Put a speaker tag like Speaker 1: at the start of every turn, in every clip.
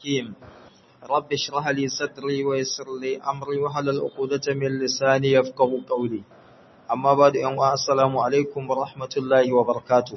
Speaker 1: الحكيم رب اشرح لي صدري ويسر لي أمري وحلل عقدة من لساني يفقه قولي أما بعد أن السلام عليكم ورحمة الله وبركاته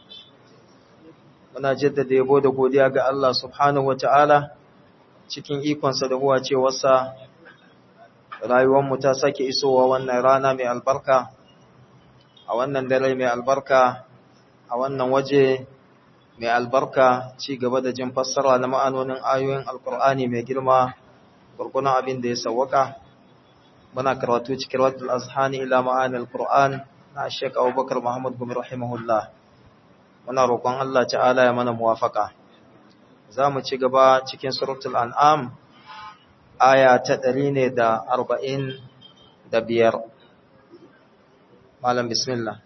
Speaker 1: muna jaddada yabo da godiya ga Allah subhanahu wata'ala cikin ikonsa da huwa cewarsa rayuwarmu ta sake isowa wannan rana mai albarka a wannan dare mai albarka a wannan waje mai albarka ci gaba da jin fassara na ma'anonin ayoyin alkur'ani mai girma gurgunan abin da ya sawwaka muna karatu cikin radul azhani ila ma'anil alkur'an na Sheikh Abubakar Muhammad Gumi rahimahullah muna roƙon Allah ta'ala ya mana muwafaka za mu ci gaba cikin suratul an'am aya ta ɗari ne da arba'in da biyar malam bismillah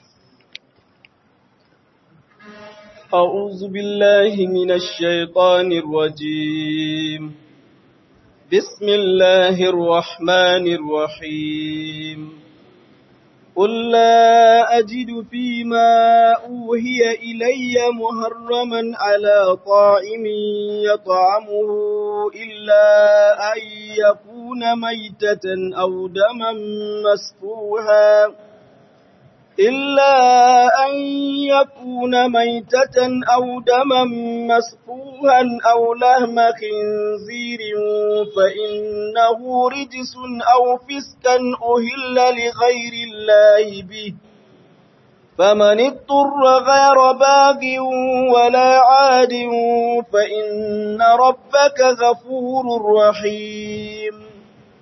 Speaker 2: أعوذ بالله من الشيطان الرجيم بسم الله الرحمن الرحيم قل لا أجد فيما أوهي إلي محرما على طاعم يطعمه إلا أن يكون ميتة أو دما مسفوحا إلا أن يكون ميتة أو دما مسفوحا أو لهم خنزير فإنه رجس أو فسكا أهل لغير الله به فمن اضطر غير باغ ولا عاد فإن ربك غفور رحيم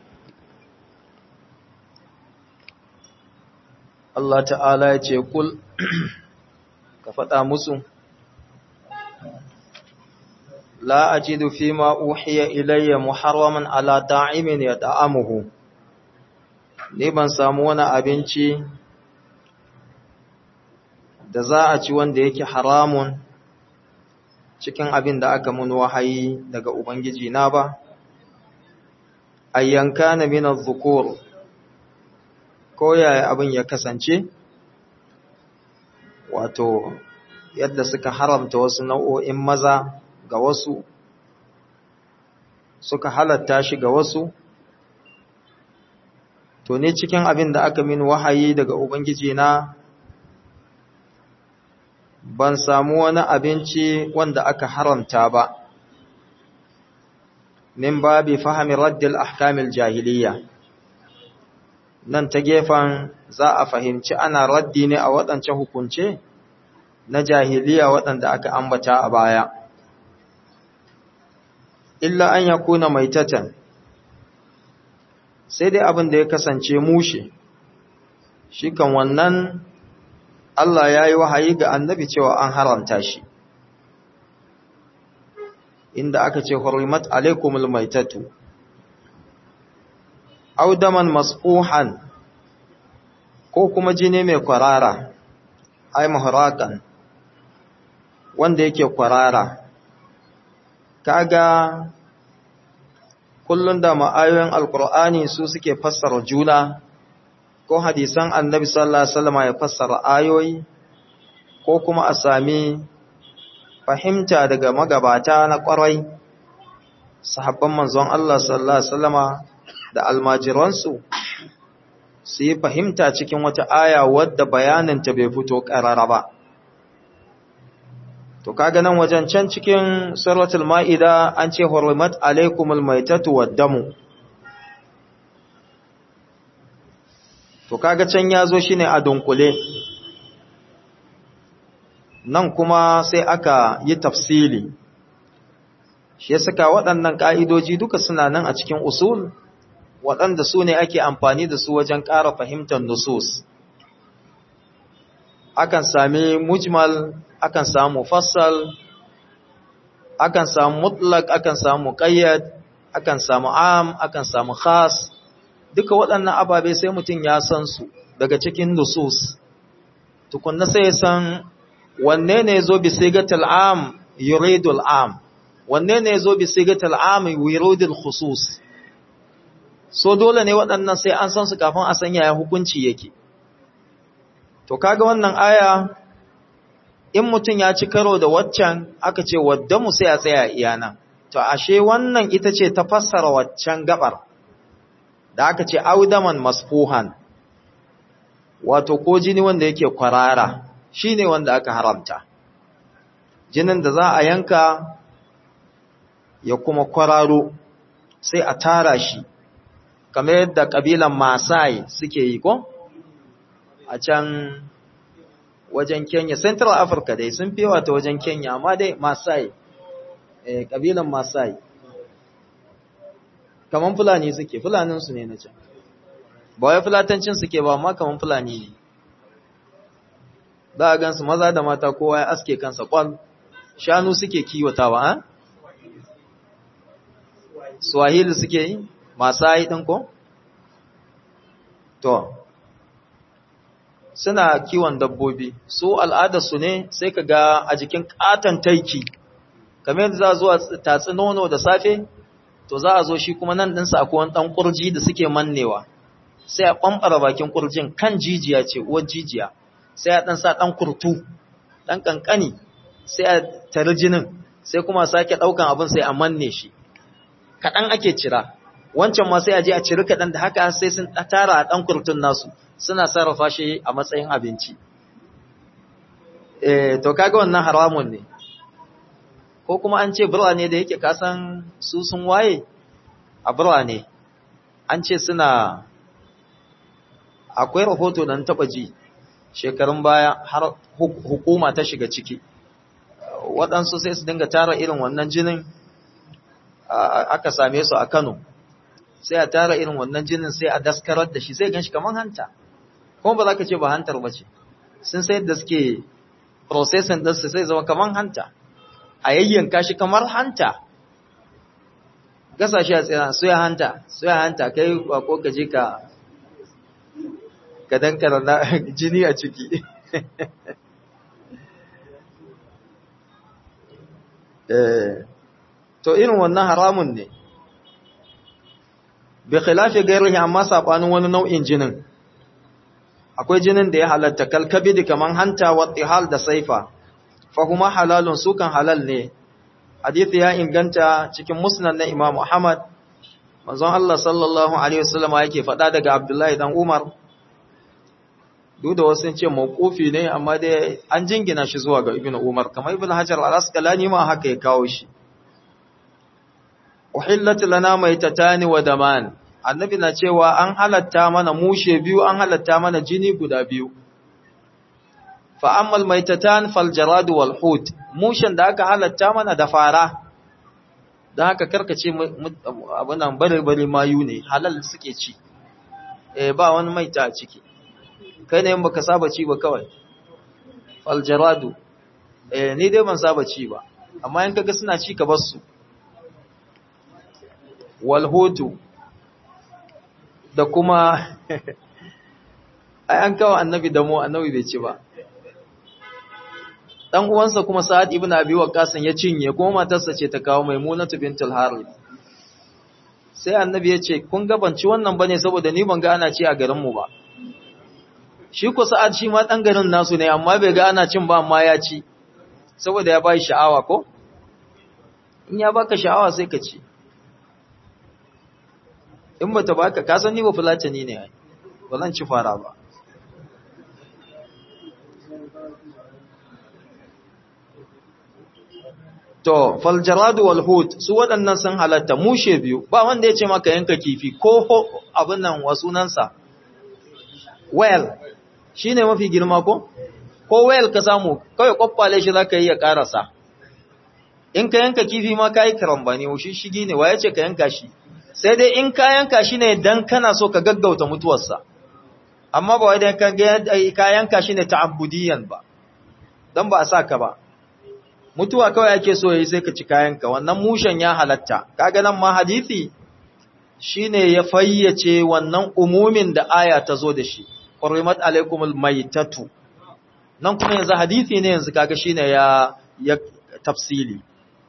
Speaker 1: Allah ta'ala ya ce kul ka faɗa musu la ajidu fi ma uhiya ilayya muharraman ala ta'imin ya ta'amuhu ni ban samu wani abinci da za a ci wanda yake haramun cikin abin da aka mun wahayi daga ubangiji na ba ayyanka na min az-zukur ko yaya abin ya kasance wato yadda suka haramta wasu nau'o'in maza ga wasu suka halatta shi ga wasu to ne cikin abin da aka min wahayi daga ubangiji na ban samu wani abinci wanda aka haramta ba min babi fahimi raddil ahkamil jahiliya nan ta gefen za a fahimci ana raddi ne a waɗancan hukunce na jahiliya waɗanda aka ambata a baya. Illa an ya kuna maitatan, sai dai abin da ya kasance mushe, shi kan wannan Allah ya yi wahayi ga annabi cewa an haramta shi. Inda aka ce, Hurrimat alaikumul maitatu. audaman masfuhan ko kuma jini mai kwarara ai mahrakan wanda yake kwarara kaga kullun da ma'ayoyin alqur'ani su suke fassara juna ko hadisan annabi sallallahu alaihi wasallam ya fassara ayoyi ko kuma a sami fahimta daga magabata na kwarai sahabban manzon Allah sallallahu alaihi wasallama da almajiransu su yi fahimta cikin wata aya wadda bayaninta bai fito ƙarara ba. To, kaga nan wajen can cikin suratul ma'ida an ce, Hurrimat alaikumul maitatu waddamu. To, kaga can ya zo shi ne a dunkule. Nan kuma sai aka yi tafsili. Shi ya saka waɗannan ƙa'idoji duka suna nan a cikin usul. waɗanda su ne ake amfani da su wajen ƙara fahimtar nusus. Akan sami mujmal, akan samu fassal, akan samu mutlak, akan samu ƙayyad, akan samu am, akan samu khas, duka waɗannan ababe sai mutum ya san su daga cikin nusus. Tukunna sai ya san wanne ne zo bi sigatul am yuridul am, wanne ne zo bi sigatul am yuridul khusus. so dole ne waɗannan sai an san su kafin a san yaya hukunci yake to kaga wannan aya in mutum ya ci karo da waccan aka ce wadda mu sai a tsaya iyana to ashe wannan ita ce ta fassara waccan gabar da aka ce audaman masfuhan wato ko jini wanda yake kwarara shine wanda aka haramta jinin da za a yanka ya kuma kwararo sai a tara shi kamar yadda kabilan Masai suke yi ko a can wajen Kenya Central Africa dai sun fi wata wajen Kenya amma dai Masai eh kabilan Masai kaman fulani suke fulanin su ne na can ba wai fulatancin suke ba amma kaman fulani ne za a gansu maza da mata kowa ya aske kansa kwal shanu suke kiwatawa ha Swahili suke yi Masai ɗin ko? To, suna kiwon dabbobi, su al'adarsu ne sai ka ga a jikin ƙaton taiki, kamar yadda za a zuwa tatsi nono da safe, to za a zo shi kuma nan ɗinsa akwai wani ɗan ƙurji da suke mannewa, sai a ɓamɓara bakin ƙurjin kan jijiya ce, uwar jijiya, sai a ɗan sa ɗan kurtu, ɗan ƙanƙani, sai a tari jinin, sai kuma sake ɗaukan abin sai a manne shi. Kaɗan ake cira, wancan ma sai a je a ciri kaɗan da haka sai sun tara a ɗan kurtun nasu suna sarrafa shi a matsayin abinci. E, to kaga wannan haramun ne, ko kuma an ce birane da yake kasan su sun waye a birane, an ce suna akwai rahoto da taɓa ji shekarun baya har hukuma ta shiga ciki. Waɗansu sai su dinga tara irin wannan jinin aka same su a Kano. sai a tara irin wannan jinin sai a daskarar da shi sai gan shi kamar hanta kuma ba za ka ce ba hantar ba ce sun sai da suke processing ɗinsu sai zama kamar hanta a yayyanka shi kamar hanta gasa shi a tsira suya hanta suya hanta kai ko ka je ka ka dankara na jini a ciki to irin wannan haramun ne bi khilafi gairihi amma sabanin wani nau'in jinin akwai jinin da ya halatta kalkabidi kaman hanta wa tihal da saifa fa kuma halalun sukan halal ne hadisi ya inganta cikin musnad na Imam Muhammad manzon Allah sallallahu alaihi wasallam yake faɗa daga Abdullahi dan Umar duk da wasu ce mawqufi ne amma dai an jingina shi zuwa ga Ibn Umar kamar Ibn Hajar al-Asqalani ma haka ya kawo shi uhillat lana maitatani wa daman annabi na cewa an halatta mana mushe biyu an halatta mana jini guda biyu fa ammal maitatan fal jarad wal hut mushen da aka halatta mana da fara dan haka karkace abunan bare bare mayu ne halal suke ci eh ba wani maita a ciki kai ne in baka saba ci ba kawai fal jaradu eh ni dai ban saba ci ba amma in kaga suna ci ka bar su walhutu da kuma ai an kawo annabi da mu annabi bai ci ba dan uwansa kuma Sa'ad ibn Abi Waqqas ya cinye kuma matarsa ce ta kawo Maimunatu bintul Harith sai annabi ya ce kun ga ban ci wannan bane saboda ni ban ga ana ci a garin mu ba shi ko Sa'ad shi ma dan garin nasu ne amma bai ga ana cin ba amma ya ci saboda ya bai sha'awa ko in ya baka sha'awa sai ka ci in ba ta baka ka san ni ba fulatani ne ai ba zan ci fara ba to fal jaradu wal hut su waɗannan sun halatta mushe biyu ba wanda ya ce maka yanka kifi ko abin nan wa sunansa well shine mafi girma ko ko well ka samu kawai kwakwale shi zaka yi ya karasa in ka yanka kifi ma kai karambani shi shigi ne waye ce ka yanka shi sai dai in ka yanka shi ne dan kana so ka gaggauta mutuwarsa amma ba wai dan ka yanka shi ne ta'abbudiyan ba dan ba a sa ka ba mutuwa kawai ake so yayi sai ka ci kayanka wannan mushen ya halatta kaga nan ma hadisi shine ya fayyace wannan umumin da aya ta zo da shi qurrimat alaikumul maitatu nan kuma yanzu hadisi ne yanzu kaga shine ya ya tafsili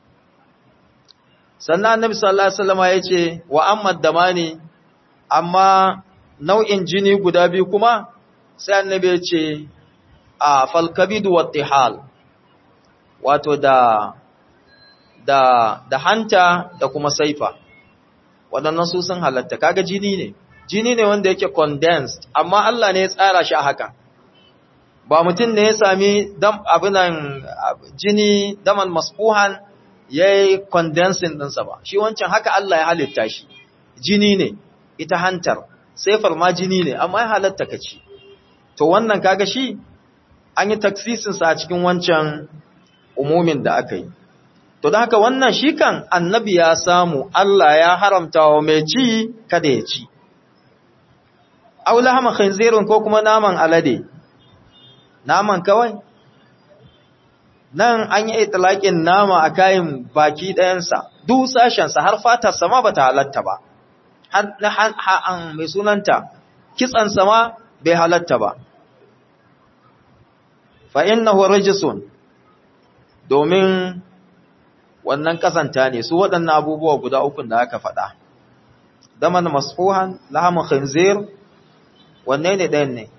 Speaker 1: sannan annabi sallallahu alaihi wasallam yace wa amma damani amma nau'in jini guda biyu kuma sai annabi yace a falkabidu wattihal wato da da da hanta da kuma saifa waɗannan su sun halatta kaga jini ne jini ne wanda yake condensed amma Allah ne ya tsara shi a haka ba mutum ne ya sami dam abinan jini daman masfuhan yayi condensing ɗinsa ba shi wancan haka Allah ya halitta shi jini ne ita hantar saifar ma jini ne amma ya halatta ka ci to wannan kaga shi an yi taksisinsa a cikin wancan umumin da aka yi to da haka wannan shi kan annabi ya samu Allah ya haramta wa mai ci kada ya ci aula hama khinzirin ko kuma naman alade naman kawai nan an yi itlaƙin nama a kayan baki ɗayansa duk sashensa har fatarsa ma bata halatta ba har mai sunanta kitsansa ma bai halatta ba fa innahu rijsun domin wannan kasanta ne su waɗannan abubuwa guda uku da aka faɗa daman masfuhan lahamun khinzir wanne ne ɗayan ne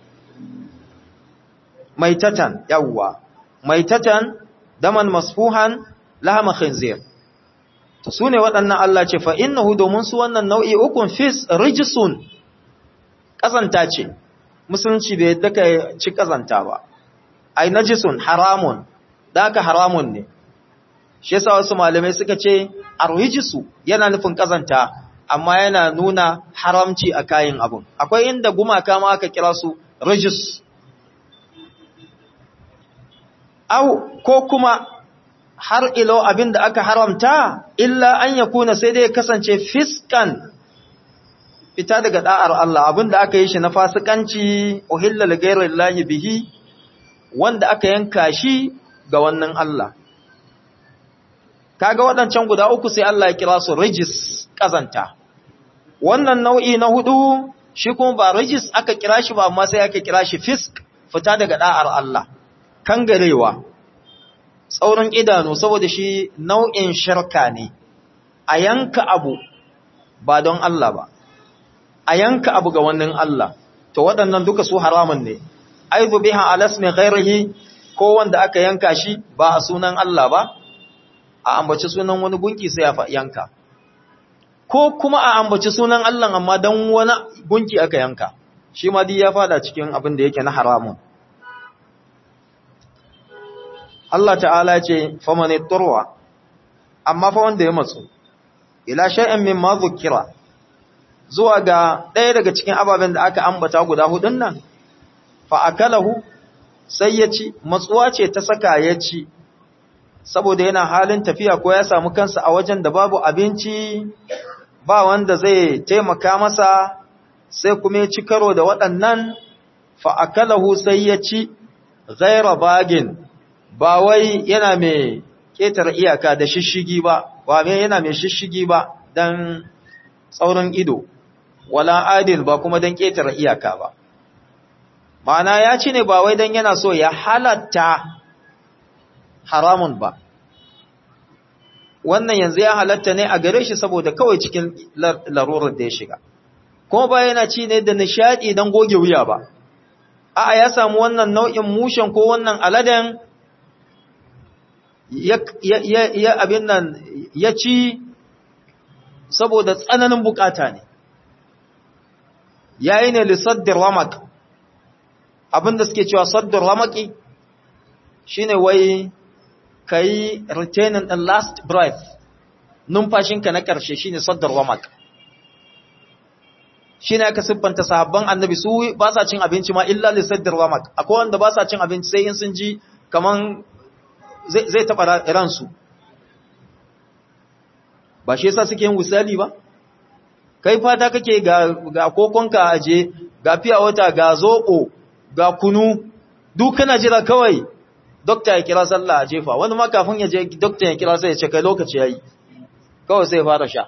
Speaker 1: maitatan yawwa maitatan daman masfuhan lahamun khinzir to su ne waɗannan Allah ce fa innahu domin su wannan nau'i ukun fis rijsun kasanta ce musulunci bai yadda ka ci kazanta ba ai najisun haramun da aka haramun ne shi yasa wasu malamai suka ce arwijisu yana nufin kazanta amma yana nuna haramci a kayan abun akwai inda gumaka ma aka kira su rijis au ko kuma har ilo abin da aka haramta illa an ya kuna sai dai kasance fiskan fita daga da'ar Allah abin da aka yi shi na fasikanci uhilla li ghairi bihi wanda aka yanka shi ga wannan Allah kaga waɗancan guda uku sai Allah ya kira su rijis kazanta wannan nau'i na hudu shi kuma ba rijis aka kira shi ba amma sai aka kira shi fisk fita daga da'ar Allah kangarewa tsaurin idanu saboda shi nau'in shirka ne a yanka abu ba don Allah ba a yanka abu ga wannan Allah to waɗannan duka su haramun ne aizu biha alasmi ghairihi ko wanda aka yanka shi ba a sunan Allah ba a ambaci sunan wani gunki sai ya yanka ko kuma a ambaci sunan Allah amma dan wani gunki aka yanka shi ma dai ya fada cikin abin da yake na haramun Allah ta'ala ce famane turwa amma fa wanda ya matsu ila shay'in mimma dhukira zuwa ga ɗaya daga cikin ababen da aka ambata guda hudun nan fa akalahu sai ya ci matsuwa ce ta saka ya ci saboda yana halin tafiya ko ya samu kansa a wajen da babu abinci ba wanda zai taimaka masa sai kuma ya ci karo da waɗannan fa akalahu sai ya ci ghaira bagin ba wai yana mai ƙetare iyaka da shishigi ba, ba mai yana mai shishigi ba don tsaurin ido, wala adil ba kuma don ƙetare iyaka ba. Ma'ana ya ci ne ba wai don yana so ya halatta haramun ba. Wannan yanzu ya halatta ne a gare shi saboda kawai cikin larurar da ya shiga. Kuma ba yana ci ne da nishaɗi don goge wuya ba. A'a ya samu wannan nau'in mushen ko wannan aladen ya abin nan ya ci saboda tsananin bukata ne yayi ne lissaddar ramak abinda suke cewa saddar ramaki shine wai kai retaining the last breath numfashinka na karshe shine saddar ramak shine aka siffanta sahabban annabi su ba sa cin abinci ma illa lissaddar ramak akwai wanda ba sa cin abinci sai in sun ji kaman zai taɓa ransu ba shi yasa suke yin wisali ba kai fata kake ga kokonka aje ga fiya wata ga zoɓo ga kunu duk kana jira kawai dokta ya kira sallah a jefa wani ma kafin ya je dokta ya kira sai ya ce kai lokaci yayi kawai sai fara sha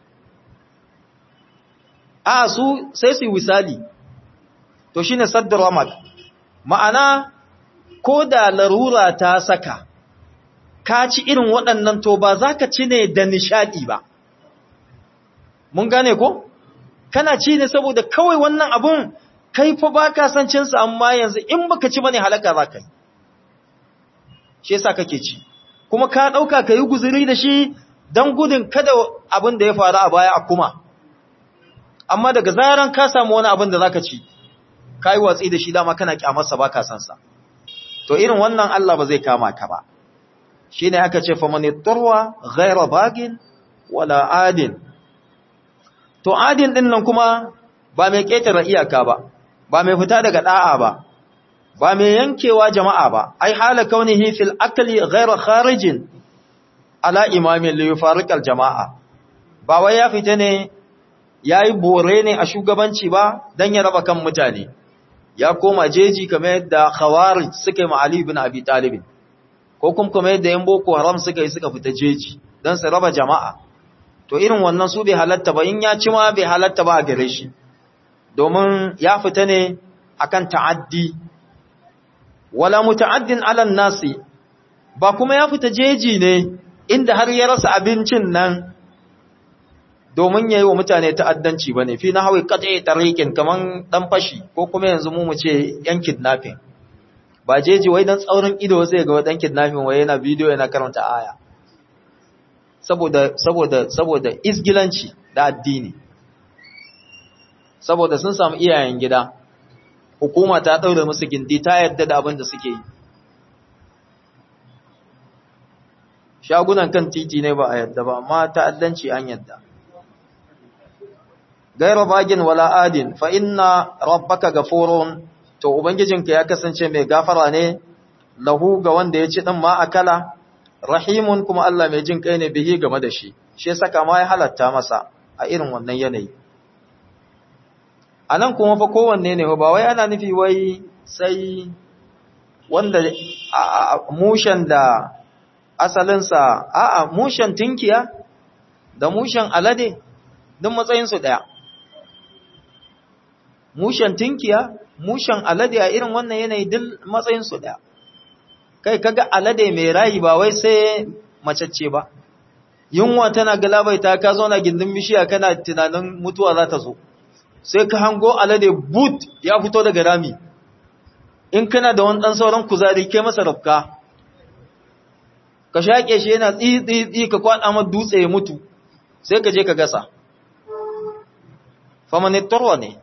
Speaker 1: a su sai su yi wisali to shine saddar ramak ma'ana ko da larura ta saka ka ci irin waɗannan to ba za ka ci ne da nishaɗi ba. Mun gane ko? Kana ci ne saboda kawai wannan abun kai fa ba ka san cinsa amma yanzu in baka ci bane halaka za ka yi. Shi yasa kake ci. kuma ka ɗauka ka yi guzuri da shi don gudun kada abin da ya faru a baya a kuma amma daga zaran ka samu wani abin da za ka ci ka yi watsi da shi dama kana kyamarsa ba ka sansa to irin wannan Allah ba zai kama ka ba shi ne aka ce famani turwa ghaira bagin wala adin to adin ɗin nan kuma ba mai ƙetare iyaka ba ba mai fita daga ɗa'a ba ba mai yankewa jama'a ba ai hala kaunihi fil akli ghayra kharijin ala imamin li yufariqal jama'a ba wai ya fita ne yayi bore ne a shugabanci ba dan ya raba kan mutane ya koma jeji kamar yadda khawarij suka yi ma Ali ibn Abi Talib ko kuma kamar yadda yan boko haram suka yi suka fita jeji dan su raba jama'a to irin wannan su bai halatta ba in ya ci ma bai halatta ba a gare shi domin ya fita ne akan ta'addi wala muta'addin ala nasi ba kuma ya fita jeji ne inda har ya rasa abincin nan domin yayi wa mutane ta'addanci bane fi nahwi qat'i tariqin kaman dan fashi ko kuma yanzu mu mu ce yan kidnapping ba jeji wai dan tsaurin ido sai ga dan kidnapping wai yana bidiyo yana karanta aya saboda saboda saboda isgilanci da addini saboda sun samu iyayen gida hukuma ta ɗaure musu gindi ta yadda da abin da suke yi shagunan kan titi ne ba a yadda ba amma ta'addanci an yadda gaira bagin wala adin fa inna rabbaka gafurun to ubangijinka ya kasance mai gafara ne lahu ga wanda ya ci din ma akala rahimun kuma Allah mai jin kai ne bihi game da shi shi ya saka ma ya halatta masa a irin wannan yanayi a nan kuma fa kowanne ne ba wai ana nufi wai sai wanda mushen da asalinsa a'a mushen tinkiya da mushen alade duk matsayinsu ɗaya mushen tinkiya mushen alade a irin wannan yanayi duk matsayinsu ɗaya kai kaga alade mai rayi ba wai sai macacce ba yunwa tana galabaita ka zauna gindin bishiya kana tunanin mutuwa za ta zo sai ka hango alade boot ya fito daga rami in kana da wani ɗan sauran kuzari kai masa rafka ka shaƙe shi yana tsi-tsi-tsi ka kwaɗa ma dutse ya mutu sai ka je ka gasa famanittarwa ne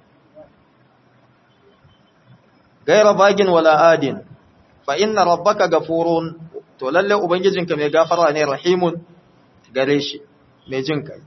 Speaker 1: gaira bagin wala adin fa inna rabbaka gafurun to lalle ubangijinka mai gafara ne rahimun gare shi mai jin kai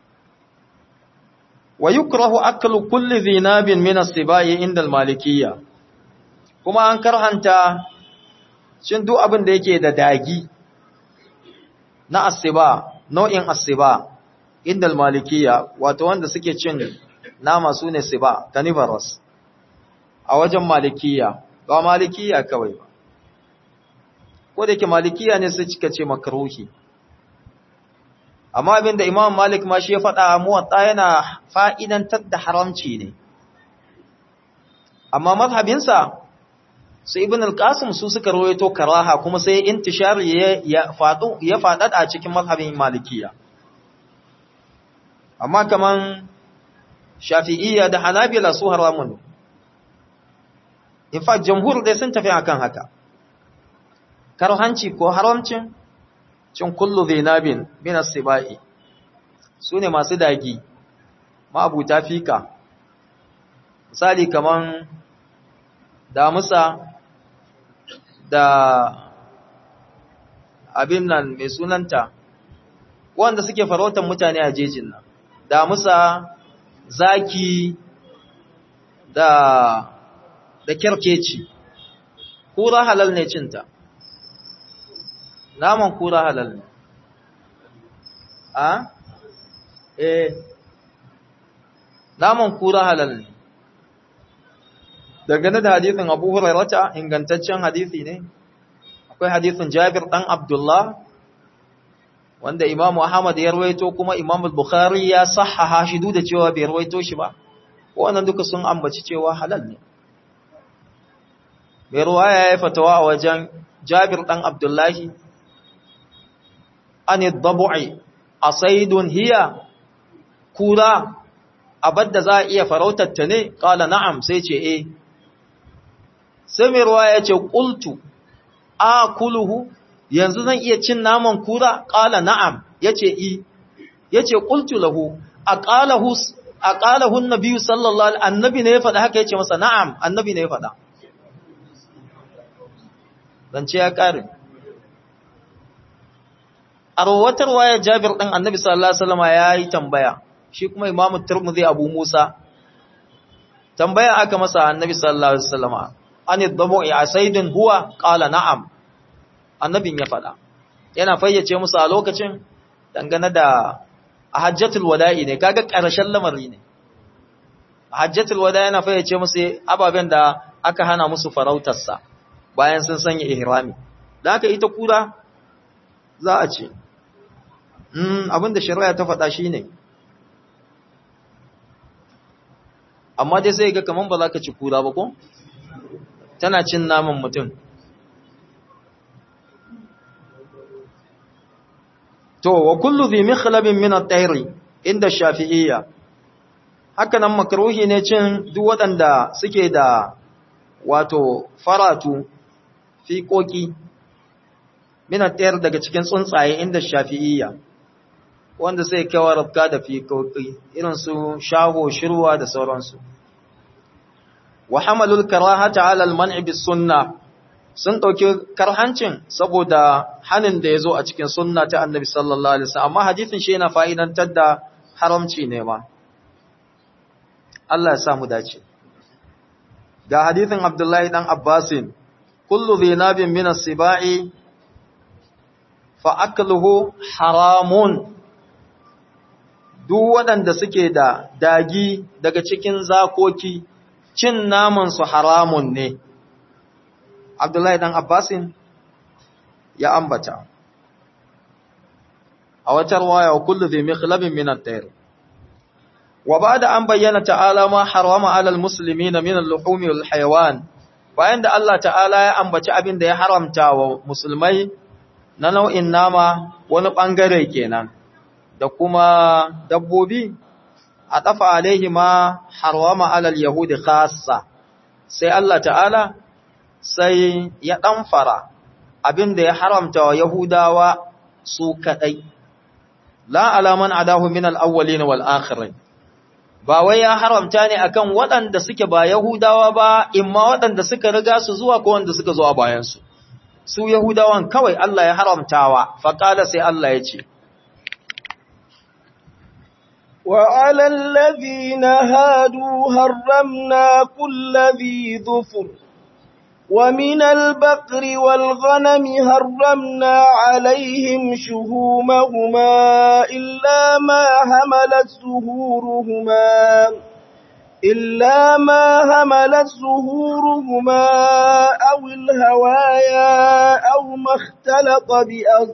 Speaker 1: wa yukrahu aklu kulli dhinabin min as-sibai inda al-malikiyya kuma an karhanta cin duk abin da yake da dagi na asiba nau'in asiba inda al-malikiyya wato wanda suke cin nama sune siba carnivorous a wajen malikiyya ba malikiyya kawai ba ko da yake malikiyya ne sai cika ce makruhi amma abinda imam malik ma shi ya faɗa muwatta yana fa'idantar da haramci ne amma mazhabinsa sai ibn al-qasim su suka rawaito karaha kuma sai intishar ya faɗo ya faɗaɗa cikin mazhabin malikiya amma kaman shafi'iyya da hanabila su haramun in fact jamhur dai sun tafi akan haka karhanci ko haramcin cin kullu zinabin min as-sibai sune masu dagi ma'abuta fika misali kaman damusa da abin nan mai sunanta wanda suke farautar mutane a jejin nan damusa zaki da da kyarkeci kura halal ne cinta naman kura halal ne a eh naman kura halal ne dangane da hadithin abu hurairata ingantaccen hadithi ne akwai hadithin jabir dan abdullah wanda imam ahmad ya rawaito kuma imam bukhari ya sahaha shi duk da cewa bai rawaito shi ba wannan duka sun ambaci cewa halal ne mai ruwaya ya fatawa a wajen jabir dan abdullahi an dabu'i asaidun hiya kura abadda za a iya farautar ta ne kala na'am sai ce eh sai mai ruwa ya ce ƙultu a kuluhu yanzu zan iya cin naman kura qala na'am yace i yace qultu lahu aqalahu aqalahu an-nabi sallallahu alaihi annabi ne ya faɗa haka yace masa na'am annabi ne ya faɗa dan ce ya kare a rawatar waya Jabir ɗin Annabi sallallahu alaihi wasallam yayi tambaya shi kuma Imam Tirmidhi Abu Musa tambaya aka masa Annabi sallallahu alaihi wasallam an yadabu asaidin huwa qala na'am annabin ya faɗa yana fayyace musu a lokacin dangane da a hajjatul wada'i ne kaga ƙarshen lamari ne a hajjatul wada'i yana fayyace musu ababen da aka hana musu farautarsa bayan sun sanya ihrami da haka ita kura za a ce abinda shari'a ta faɗa shi ne amma dai sai ga kaman ba za ka ci kura ba ko tana cin naman mutum to wa kullu dhi mikhlabin min at-tayr inda shafi'iyya haka nan makruhi ne cin duk waɗanda suke da wato faratu fiƙoƙi min at-tayr daga cikin tsuntsaye inda shafi'iyya wanda sai kawar rabka da fiƙoƙi irin su shaho shirwa da sauransu wa hamalul karahata ala al-man'i bis sunnah sun ɗauki karhancin saboda hanin da ya zo a cikin sunna ta annabi sallallahu alaihi wasallam amma hadisin shi yana fa'idantar da haramci ne ma Allah ya samu dace ga hadisin Abdullahi dan Abbasin kullu dhinabin min as-sibai fa akluhu haramun duk waɗanda suke da dagi daga cikin zakoki cin naman su haramun ne Abdullahi dan Abbasin ya ambata a wata riwaya wa kullu dhi mikhlabin min at-tayr wa ba'da an bayyana ta'ala ma harama 'ala al-muslimina min al-luhum wal hayawan bayan da Allah ta'ala ya ambaci abin da ya haramta wa musulmai na nau'in nama wani bangare kenan da kuma dabbobi a dafa alaihi ma harama 'ala al-yahudi khassa sai Allah ta'ala sai ya ɗanfara abin da ya haramta wa Yahudawa su kaɗai, la alaman adahu min al'awwali na wal'akhirin, ba wai ya haramta ne akan waɗanda suke ba Yahudawa ba, imma waɗanda suka riga su zuwa ko wanda suka zuwa bayansu. Su Yahudawan kawai Allah ya haramtawa, faƙada sai Allah ya ce,
Speaker 2: وعلى الذين هادوا هرمنا كل ذي ظفر ومن البقر والغنم هرمنا عليهم شهومهما إلا ما هملت ظهورهما إلا ما هملت ظهورهما أو الهوايا أو ما اختلط بأرض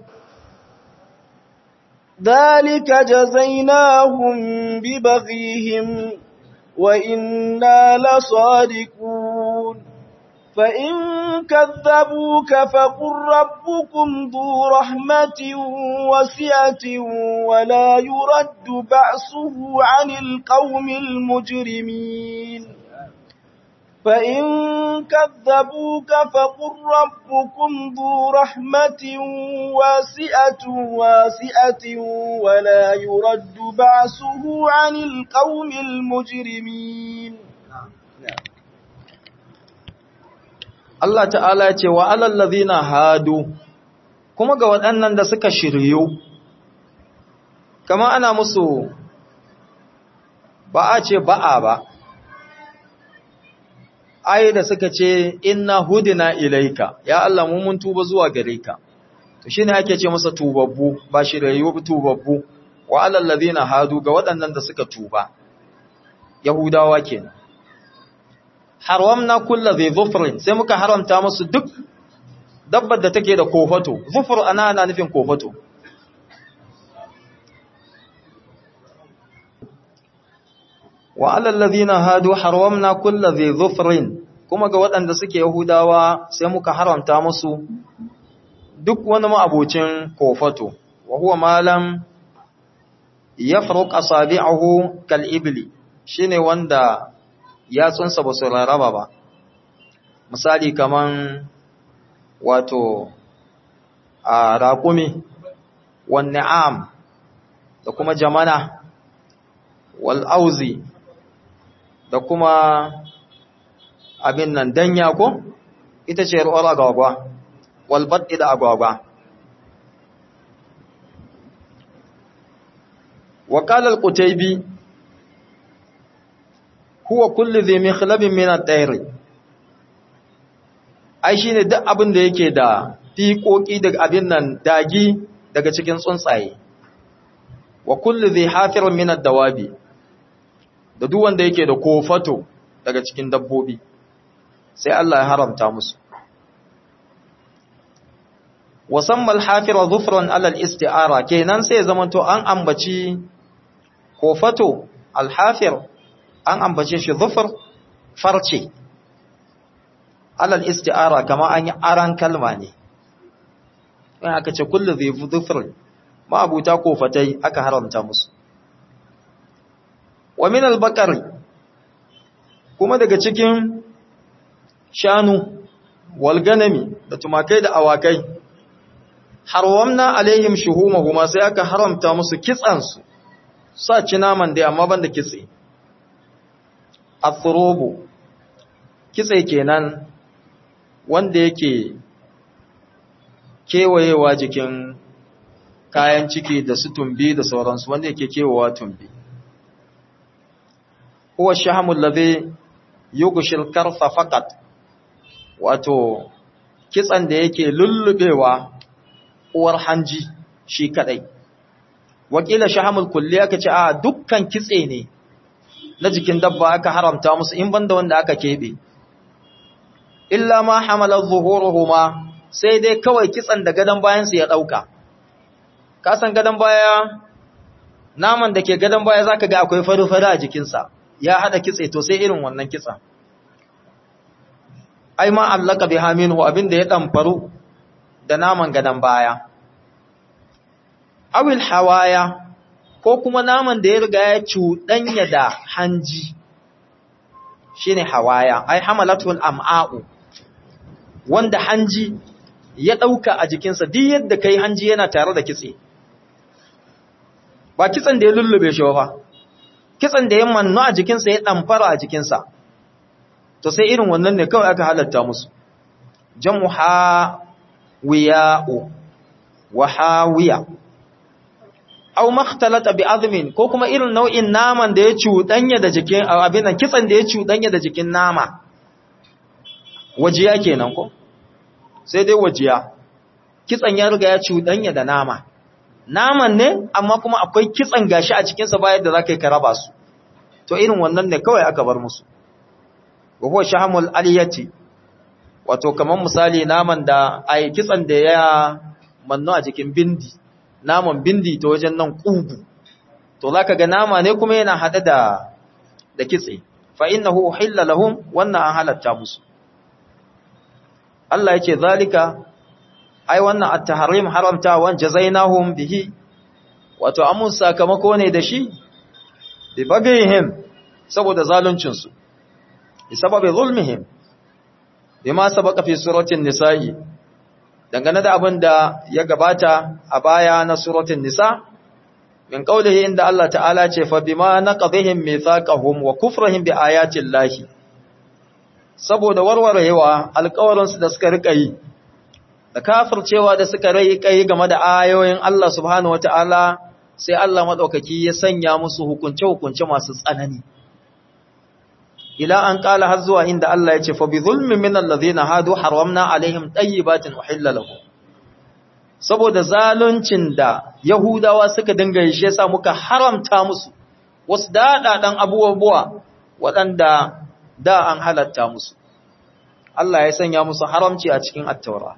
Speaker 2: ذلك جزيناهم ببغيهم وإنا لصادقون فإن كذبوك فقل ربكم ذو رحمة وسعة ولا يرد بأسه عن القوم المجرمين فإن كذبوك فقل ربكم ذو رحمة واسعة واسعة ولا يرد بأسه عن القوم المجرمين
Speaker 1: Allah ta'ala ya ce wa alallazina hadu kuma ga waɗannan da suka shiryu kama ana musu ba a ce ba'a ba ai da suka ce inna hudina ilaika ya Allah mu mun tuba zuwa gare ka to shine ake ce masa tubabbu ba shiryu tubabbu wa alallazina hadu ga waɗannan da suka tuba yahudawa kenan haramna kulla zai zufrin sai muka haramta musu duk dabbar da take da kofato zufur ana ana nufin kofato wa alal ladina hadu haramna kulla zai zufrin kuma ga waɗanda suke yahudawa sai muka haramta musu duk wani ma'abocin kofato wa huwa malam yafruq asabi'ahu kal ibli shine wanda yatsunsa ba su raraba ba misali kaman wato a raƙumi wan ni'am da kuma jamana wal auzi da kuma abin nan danya ko ita ce ruwar agwagwa wal baddi da agwagwa wa qala al qutaybi huwa kullu dhi mikhlabin min at-tayr ai shine duk abin da yake da fiƙoƙi daga abin nan dagi daga cikin tsuntsaye wa kullu dhi hafirin min ad-dawabi da duk wanda yake da kofato daga cikin dabbobi sai Allah ya haramta musu wasamma al-hafira dhufran ala al-isti'ara kenan sai zamanto an ambaci kofato al-hafir an ambace shi dhufr farce ala al-isti'ara kama an yi aran kalma ne in aka ce kullu dhi dhufr ma abuta kofatai aka haramta musu wa min al-baqari kuma daga cikin shanu wal ganami da tumakai da awakai harwamna alaihim shuhumahuma sai aka haramta musu kitsan su sa ci naman dai amma banda kitse athrubu kitse kenan wanda yake kewayewa jikin kayan ciki da su tumbi da sauransu wanda yake kewawa tumbi huwa shahamul ladhi yughshil karfa faqat wato kitsan da yake lullubewa uwar hanji shi kadai wakila shahamul kulli aka ce a dukkan kitse ne na jikin dabba aka haramta musu in banda wanda aka kebe illa ma hamala zuhuruhuma sai dai kawai kitsan da gadan bayan su ya dauka ka san gadan baya naman da ke gadan baya zaka ga akwai faru-faru a jikinsa ya hada kitse to sai irin wannan kitsa ai ma allaka biha minhu abinda ya damfaru da naman gadan baya awil hawaya ko kuma naman da ya riga ya cuɗanya da hanji shine hawaya ai hamalatul am'a'u wanda hanji ya ɗauka a jikinsa duk yadda kai hanji yana tare da kitse ba kitsen da ya lullube shi ba kitsen da ya manno a jikinsa ya ɗamfara a jikinsa to sai irin wannan ne kawai aka halatta musu jam'u hawiya'u wa hawiya aw makhtalata bi azmin ko kuma irin nau'in naman da ya cuɗanya da jikin abin nan kitsen da ya cuɗanya da jikin nama wajiya kenan ko sai dai wajiya kitsen ya riga ya cuɗanya da nama naman ne amma kuma akwai kitsen gashi a cikin sa bayan da zaka yi ka raba su to irin wannan ne kawai aka bar musu wa huwa shahamul aliyati wato kaman misali naman da ai kitsen da ya manno a jikin bindi naman bindi ta wajen nan ƙugu to za ka ga nama ne kuma yana haɗe da da kitse fa innahu uhilla lahum wannan an halatta musu Allah yake zalika ai wannan at-tahrim haramta wan jazainahum bihi wato amun sakamako ne da shi bi bagihim saboda zaluncin su bi sababi zulmihim bima sabaqa fi suratin nisa'i dangane da abin da ya gabata a baya na suratul nisa min qaulihi inda Allah ta'ala ce fa bima naqadhihim mithaqahum wa kufrihim bi ayati llahi saboda warwarewa alƙawarin su da suka rika yi da kafircewa da suka rai kai game da ayoyin Allah subhanahu wataala sai Allah madaukaki ya sanya musu hukunce hukunce masu tsanani ila an kala har zuwa inda Allah ya ce fa bi zulmin min allazina hadu haramna alaihim tayyibatin uhilla lahum saboda zaluncin da yahudawa suka dinga yi shi yasa muka haramta musu wasu dadadan abubuwa waɗanda da an halatta musu Allah ya sanya musu haramci a cikin at-taura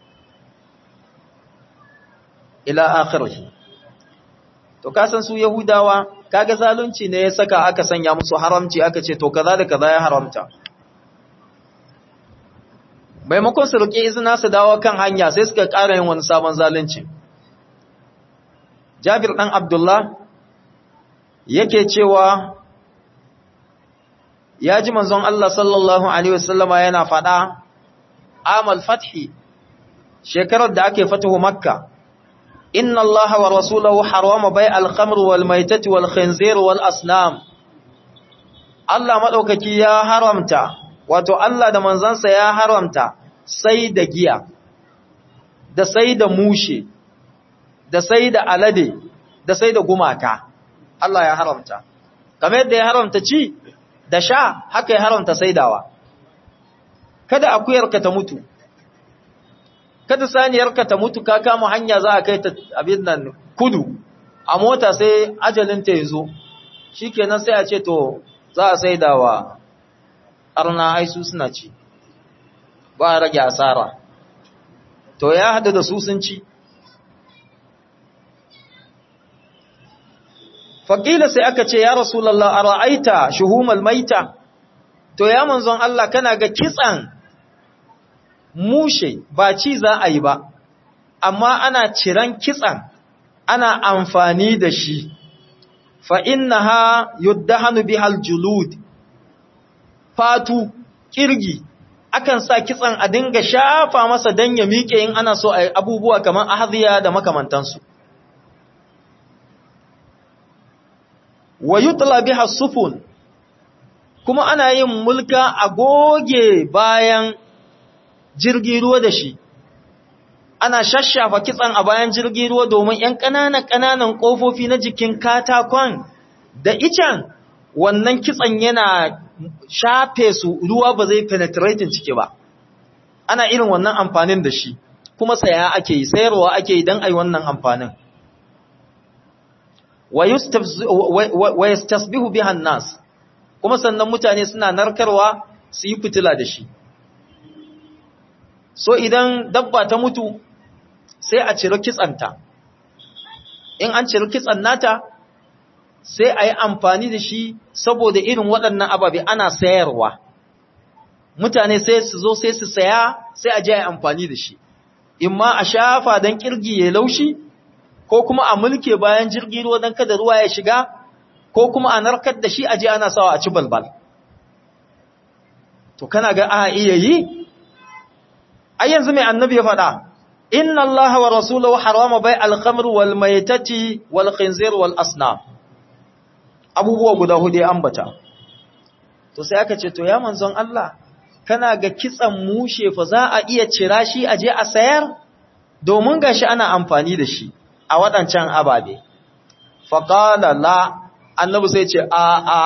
Speaker 1: ila akhirih to kasan su yahudawa kaga zalunci ne ya saka aka sanya musu haramci aka ce to kaza da kaza ya haramta maimakon su roƙi izina su dawo kan hanya sai suka ƙara yin wani sabon zalunci Jabir dan Abdullah yake cewa ya ji manzon Allah sallallahu alaihi wasallama yana faɗa amal fathi shekarar da ake fatahu makka inna allaha wa rasulahu harama bai al-khamr wal maitati wal khinzir wal asnam Allah madaukaki ya haramta wato Allah da manzansa ya haramta sai da giya da sai da mushe da sai da alade da sai da gumaka Allah ya haramta kamar yadda ya haramta ci da sha haka ya haramta saidawa kada akuyarka ta mutu kada saniyarka ta mutu ka kama hanya za a kai ta abin nan kudu a mota sai ajalinta ya zo shikenan sai a ce to za a saidawa arna aisu suna ci ba a rage asara to ya hada da su sun ci faƙila sai aka ce ya rasulallah a ra'aita shuhumal maita to ya manzon Allah kana ga kitsan mushe ba ci za a yi ba amma ana ciran kitsan ana amfani da shi fa innaha yuddahanu bihal julud fatu kirgi akan sa kitsan a dinga shafa masa dan ya miƙe in ana so a yi abubuwa kamar ahziya da makamantansu wa yutla biha sufun kuma ana yin mulka a goge bayan jirgin ruwa da shi ana shashafa kitsan a bayan jirgin ruwa domin ‘yan ƙananan ƙananan ƙofofi na jikin katakon da icen wannan kitsan yana shafe su ruwa ba zai penetrating ciki ba ana irin wannan amfanin da shi kuma saya ake yi sayarwa ake yi don a yi wannan amfanin wa yastasbihu bihan nas kuma sannan mutane suna narkarwa su yi fitila da shi so idan dabba ta mutu sai a ciro kitsanta in an ciro kitsan nata sai a yi amfani da shi saboda irin waɗannan ababe ana sayarwa mutane sai su zo sai su saya sai a je a yi amfani da shi in ma a shafa don kirgi ya laushi ko kuma a mulke bayan jirgi ruwa don kada ruwa ya shiga ko kuma a narkar da shi a je ana sawa a ci balbal to kana ga a iya yi ai yanzu mai annabi ya faɗa inna allaha wa rasulahu harama bai al-khamr wal maytati wal khinzir wal asnam abubuwa guda hudu ya ambata to sai aka ce to ya manzon Allah kana ga kitsan mushe fa za a iya cira shi a je a sayar domin gashi ana amfani da shi a waɗancan ababe faqala la annabi sai ce a a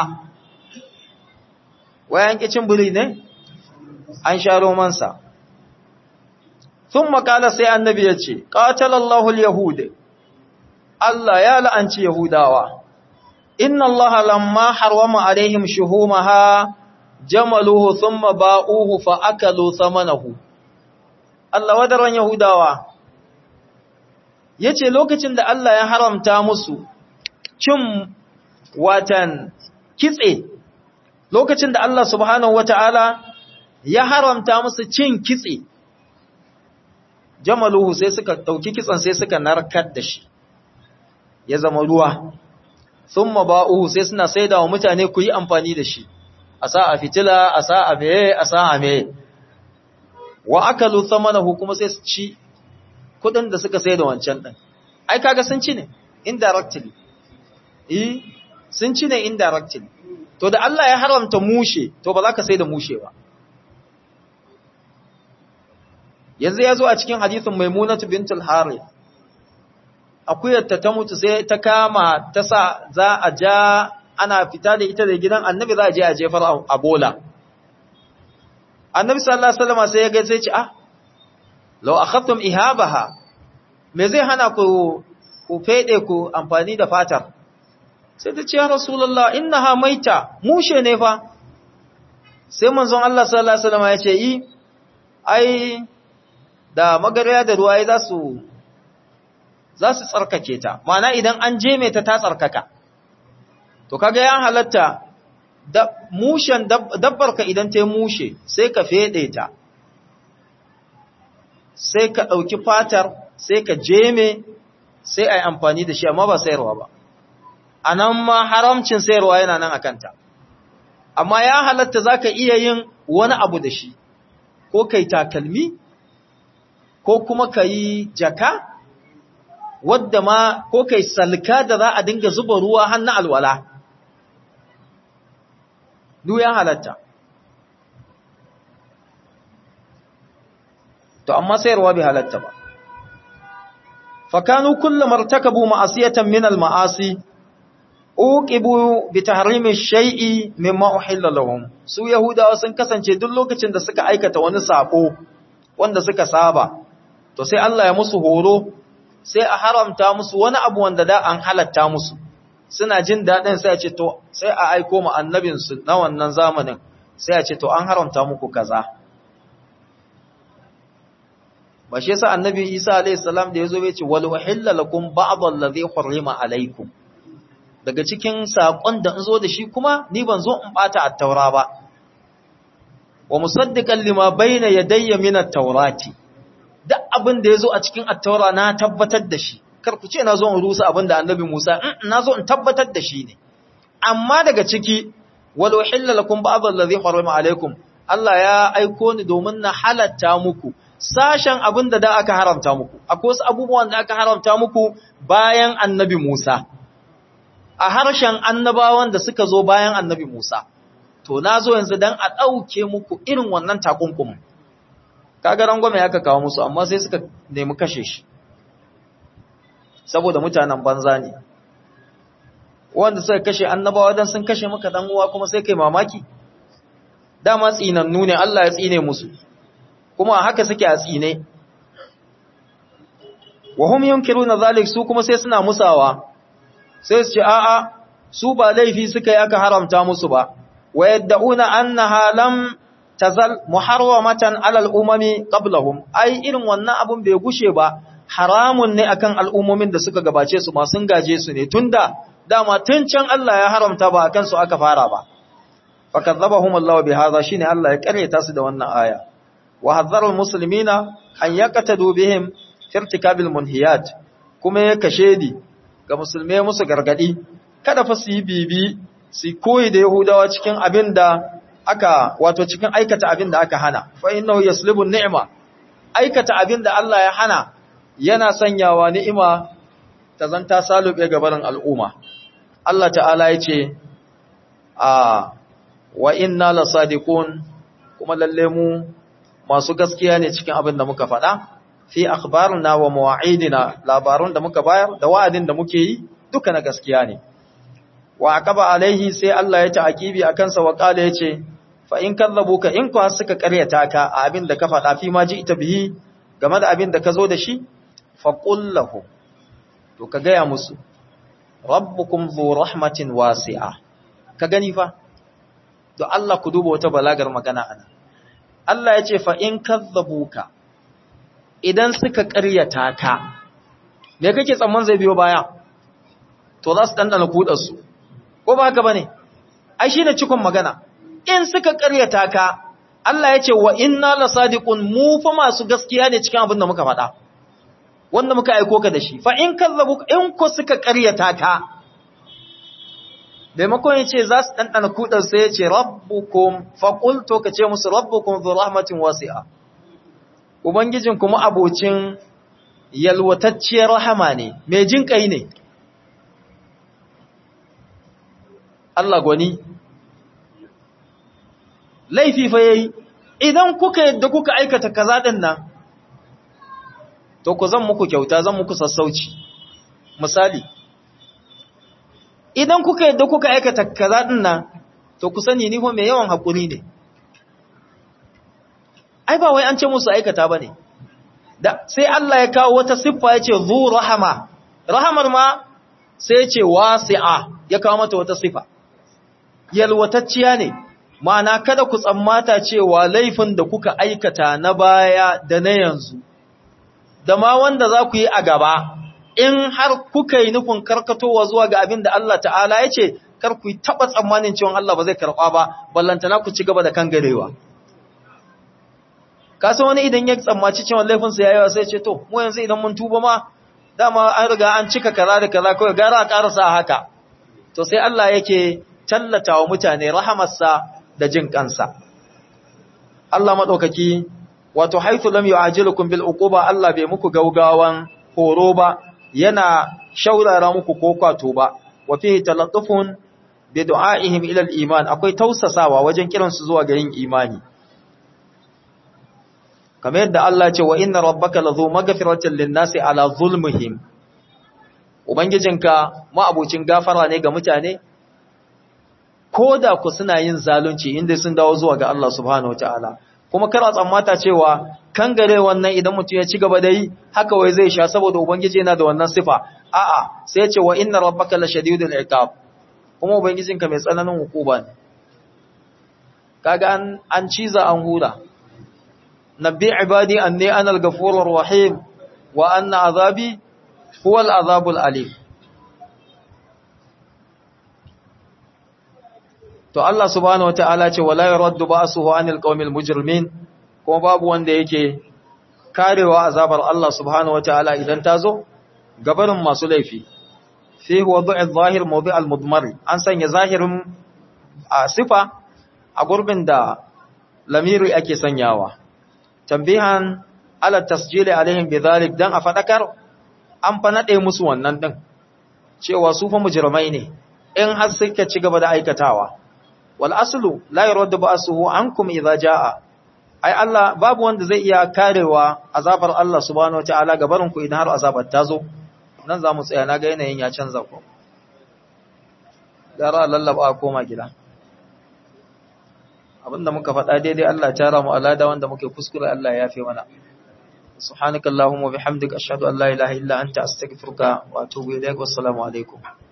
Speaker 1: wayan kicin buri ne an sha romansa sun makala sai annabi ya ce ƙatalallahu al-yahud Allah ya la'anci yahudawa inna Allah lamma harwama alaihim shuhumaha jamaluhu thumma ba'uhu fa akalu thamanahu Allah wadaran yahudawa yace lokacin da Allah ya haramta musu cin watan kitse lokacin da Allah subhanahu wataala ya haramta musu cin kitse jamaluhu sai suka dauki kitsan sai suka narkar da shi ya zama ruwa thumma ba'uhu sai suna saida wa mutane ku yi amfani da shi a sa a fitila a sa a meye a sa a meye wa akalu thamanahu kuma sai su ci kudin da suka saida wancan din ai kaga sun ci ne indirectly eh sun ci ne indirectly to da Allah ya haramta mushe to ba za ka saida mushe ba yanzu ya zo a cikin hadisin maimunatu bintul harith akuyarta ta mutu sai ta kama ta sa za a ja ana fita da ita da gidan annabi za a je a jefar a bola annabi sallallahu alaihi wasallam sai ya ga sai ce ah law akhadtum ihabaha me zai hana ku ku fede ku amfani da fatar sai ta ce ya rasulullah innaha maita mushe ne fa sai manzon Allah sallallahu alaihi wasallam ya ce yi ai da magarya da ruwa za su za su tsarkake ta mana idan an jeme ta ta tsarkaka to kaga ya halatta da mushen dabbarka idan ta mushe sai ka fede ta sai ka ɗauki fatar sai ka jeme sai a yi amfani da shi amma ba sayarwa ba a nan ma haramcin sayarwa yana nan a kanta amma ya halatta za ka iya yin wani abu da shi ko kai takalmi ko kuma ka yi jaka wadda ma ko kai salka da za a dinga zuba ruwa hannu alwala duk ya halatta to amma sayarwa bai halatta ba fakanu kullum martakabu ma'asiyatan min al-ma'asi uqibu bi tahrimi shay'i mimma uhilla lahum su yahudawa sun kasance duk lokacin da suka aikata wani sako wanda suka saba to sai Allah ya musu horo sai a haramta musu wani abu wanda da an halatta musu suna jin dadin sai a ce to sai a aiko mu annabin su na wannan zamanin sai a ce to an haramta muku kaza ba shi yasa annabi Isa alayhi salam da yazo ya ce wal uhilla lakum ba'd allazi hurrima alaykum daga cikin saƙon da in zo da shi kuma ni ban zo in ɓata a taura ba wa musaddiqan lima bayna yadayya min at-taurati duk abin da yazo a cikin at-taura na tabbatar da shi kar ku ce na zo in rusa abin da annabi Musa na zo in tabbatar da shi ne amma daga ciki walau hilla lakum ba'd allazi harama alaikum Allah ya aiko ni domin na halatta muku sashen abin da da aka haramta muku akwai wasu abubuwan da aka haramta muku bayan annabi Musa a harshen annabawan da suka zo bayan annabi Musa, to na zo yanzu don a ɗauke muku irin wannan takunkumin. Kaga rangwame ya ka kawo musu, amma sai suka nemi kashe shi, saboda mutanen banza ne. Wanda suka kashe annabawa don sun kashe maka ɗan uwa kuma sai kai mamaki? Dama tsinannu ne Allah ya tsine musu, kuma haka suke a tsine. Wahum yunkiru na zalik su kuma sai suna musawa. sai su ce a'a su ba laifi suka yi aka haramta musu ba wa yadda'una annaha lam tazal muharramatan alal umami qablahum ai irin wannan abun bai gushe ba haramun ne akan al'ummomin da suka gabace su ma sun gaje su ne tunda dama tun can Allah ya haramta ba akan su aka fara ba fakadzabahum Allah bi hadha shine Allah ya kareta su da wannan aya wa hadzara almuslimina an yaqtadu bihim fi irtikabil munhiyat kuma ya kashedi ga musulmai musu gargadi kada fa su yi bibi su koyi da yahudawa cikin abin da aka wato cikin aikata abin da aka hana fa innahu yaslubu ni'ma aikata abin da Allah ya hana yana sanyawa ni'ima ta zanta salube gabarin al'umma Allah ta'ala ya ce a wa inna lasadiqun kuma lalle mu masu gaskiya ne cikin abin da muka faɗa fi akhbarina wa mawa'idina labarun da muka bayar da wa'adin da muke yi duka na gaskiya ne wa aqaba alaihi sai Allah ya ta'akibi akan sa wa qala yace fa in kadzabuka in ku suka karyata ka a abin da ka faɗa fi ma ji ita bihi game da abin da ka zo da shi fa qul lahu to ka gaya musu rabbukum dhu rahmatin wasi'a ka gani fa to Allah ku duba wata balagar magana ana Allah ya ce fa in kadzabuka idan suka ƙaryata ka, me kake tsamman zai biyo baya, to za su ɗanɗana kuɗarsu, ko ba haka ba ne, ai shi ne cikon magana, in suka ƙaryata ka, Allah ya ce wa inna la sadiqun mu fa masu gaskiya ne cikin abin da muka faɗa, wanda muka aiko ka da shi, fa in kazzabu in ko suka ƙaryata ka, maimakon ya ce za su ɗanɗana kuɗar sai ya ce rabbukum faƙul to ka ce musu rabbukum zu rahmatin wasi'a. Ubangijin kuma abocin yalwatacciyar rahama ne, mai jin ƙai ne. Allah gwani, laifi fa yayi, idan kuka yadda kuka aikata kaza ɗin nan, to ku zan muku kyauta zan muku sassauci. Misali, idan kuka yadda kuka aikata kaza ɗin nan, to ku sani ni mai yawan haƙuri ne. ai ba wai an ce musu aikata ba ne da sai Allah ya kawo wata siffa ya ce zu rahama rahamar ma sai ya ce wasi'a ya kawo mata wata siffa yalwatacciya ne ma'ana kada ku tsammata cewa laifin da kuka aikata na baya da na yanzu da ma wanda za ku yi a gaba in har kuka yi nufin karkatowa zuwa ga abin da Allah ta'ala ya ce kar ku yi taɓa tsammanin cewa Allah ba zai karɓa ba ballantana ku ci gaba da kan garewa kasa wani idan ya tsammaci cewa laifinsa ya yawa sai ce to mu yanzu idan mun tuba ma dama an riga an cika kaza da kaza kawai gara a karasa haka to sai Allah yake tallata wa mutane rahamarsa da jin kansa Allah madaukaki wato haythu lam yu'ajilukum bil uquba Allah bai muku gaugawan horo ba yana shaurara muku ko kwato ba wa fihi talattufun bi du'aihim ila al iman akwai tausasawa wajen kiransu zuwa ga yin imani kamar yadda Allah ce wa inna rabbaka lazu maghfiratin lin-nasi ala zulmihim ubangijinka ma'abucin gafara ne ga mutane koda ku suna yin zalunci inda sun dawo zuwa ga Allah subhanahu wataala kuma kar a tsammata cewa kan gare wannan idan mutum ya ci gaba da yi haka wai zai sha saboda ubangiji yana da wannan sifa a'a sai ya ce wa inna rabbaka lashadidul iqab kuma ubangijinka mai tsananin hukuma ne kaga an an ciza an hura نبي عبادي أني أنا الغفور الرحيم وأن عذابي هو العذاب الأليم to Allah subhanahu wataala ce wala yuraddu ba'suhu anil qaumil mujrimin kuma babu wanda yake karewa azabar Allah subhanahu wataala idan tazo gabarin masu laifi fi wad'i adh-dhahir mawdi' al-mudmar an sanya zahirin a sifa a gurbin da lamiri ake sanyawa tambihan ala tasjili alaihim bidhalik dan a fadakar an fa nade musu wannan din cewa su fa mujrimai ne in har suka ci gaba da aikatawa wal aslu la yuraddu ba'suhu ankum idza jaa ai Allah babu wanda zai iya karewa azabar Allah subhanahu wataala gabarin ku idan har azabar ta zo nan zamu tsaya na ga yanayin ya canza ku gara lallaba a koma gida abinda muka faɗa daidai Allah ya tara mu alada wanda muke kuskure Allah ya yafe mana subhanakallahumma bihamdika ashhadu an la ilaha illa anta astaghfiruka wa atubu ilaik wassalamu alaikum